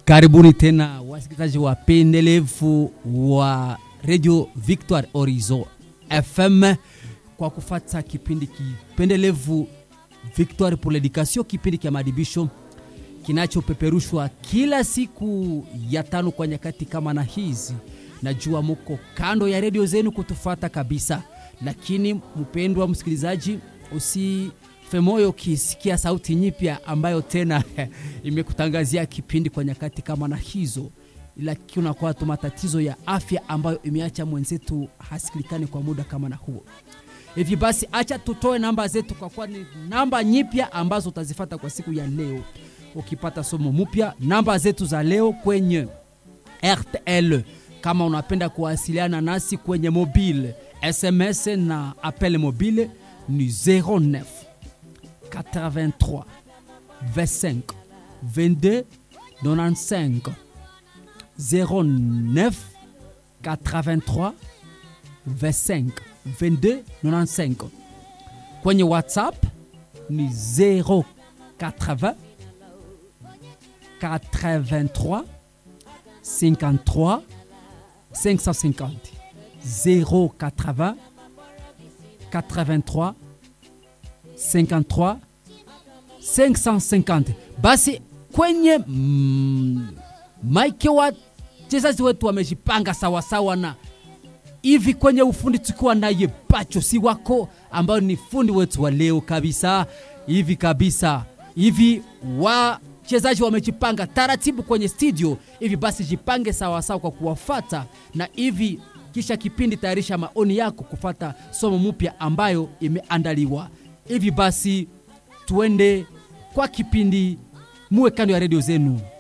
Karibuni tena wasikilizaji wapendelevu wa Radio Victoire Horizon FM kwa kufata kipindi kipendelevu Victoire pour l'Education, kipindi cha madibisho kinachopeperushwa kila siku ya tano kwa nyakati kama na hizi. Najua muko kando ya redio zenu kutufata kabisa, lakini mpendwa msikilizaji, usife moyo ukisikia sauti nyipya ambayo tena imekutangazia kipindi kwa nyakati kama na hizo, lakini unakuwa tu matatizo ya afya ambayo imeacha mwenzetu hasikilikani kwa muda kama na huo. Hivi basi, acha tutoe namba zetu, kwa kuwa ni namba nyipya ambazo utazifata kwa siku ya leo. Ukipata somo mpya, namba zetu za leo kwenye RTL, kama unapenda kuwasiliana nasi kwenye mobile, SMS na appel mobile ni 09 83 25 22 95 09 83 25 22 95. Kwenye WhatsApp ni 080 83 53 550 080 83 53 550. Basi kwenye mm, maike wachezaji wetu wamejipanga sawasawa na hivi kwenye ufundi tukiwa naye Pacho si wako ambayo ni fundi wetu wa leo kabisa hivi kabisa hivi wachezaji wamejipanga taratibu kwenye studio hivi basi jipange sawasawa kwa kuwafata na hivi kisha kipindi tayarisha maoni yako kufata somo mpya ambayo imeandaliwa hivi basi tuende kwa kipindi muwe kando ya redio zenu